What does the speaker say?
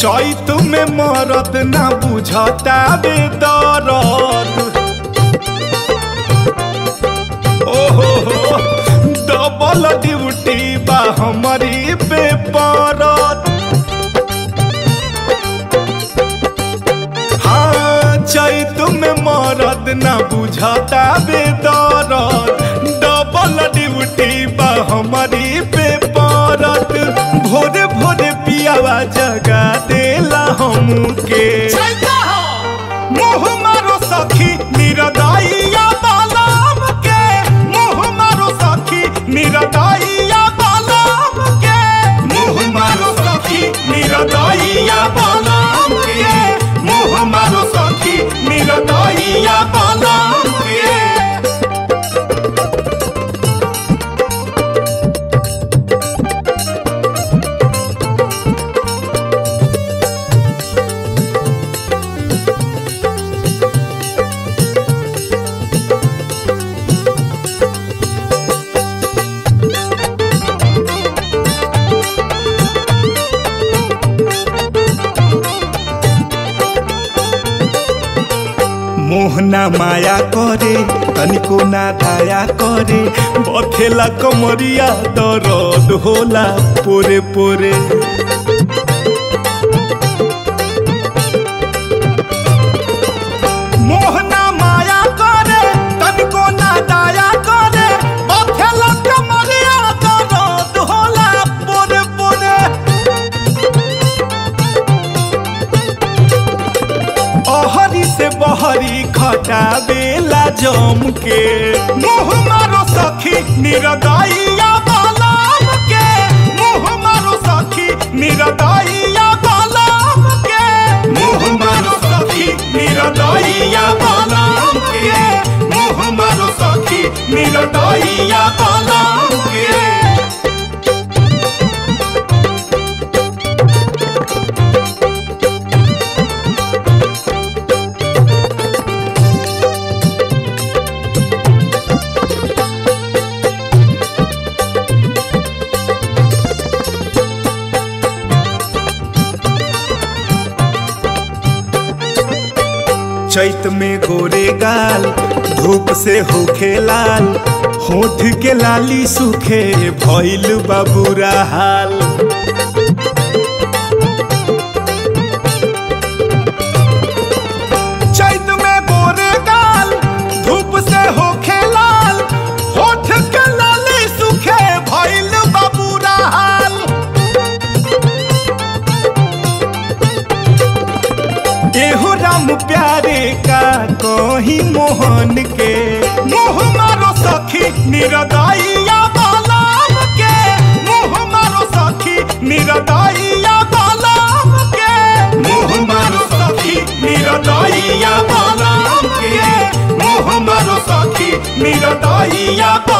चैत में मरद ना बुझता बे दरद ओहो हो डबल ड्यूटी बा हमारी पे परत हाँ चैत में मरद ना बुझता बे दरद डबल ड्यूटी बा हमारी पे परत भोरे भोरे पियावा जगा देला हमके मुँह मारो सखी निरदाइया बालाम के मुँह मारो सखी निरदाइया बालाम के मुँह मारो सखी निरदाइया बालाम के मुँह मारो सखी निरदाइया बालाम के मोहना माया करे तनिको ना दाया करे बथेला कमरिया दर्द होला पोरे पोरे मोहना माया करे तनिको ना दाया करे बथेला कमरिया दर्द होला पोरे पोरे अहरी से बहरी खटावेला जम के मुँह मारो सखी निरदाइया बालाम के मुँह मारो सखी निरदाइया बालाम के मुँह मारो सखी निरदाइया बालाम के मुँह मारो सखी निरदाइया बालाम के चैत में गोरे गाल धूप से होखे लाल होठ के लाली सूखे भइल बाबूरा हाल चैत में गोरे गाल धूप से होखे लाल होठ के लाली सूखे भइल बाबूरा हाल एहो राम प्यारे का कही मोहन के मुँह मारो सखी निरदाइया बालाम के मुँह मारो सखी निरदाइया बालाम के मुँह मारो सखी निरदाइया बालाम के मुँह मारो सखी निरदाइया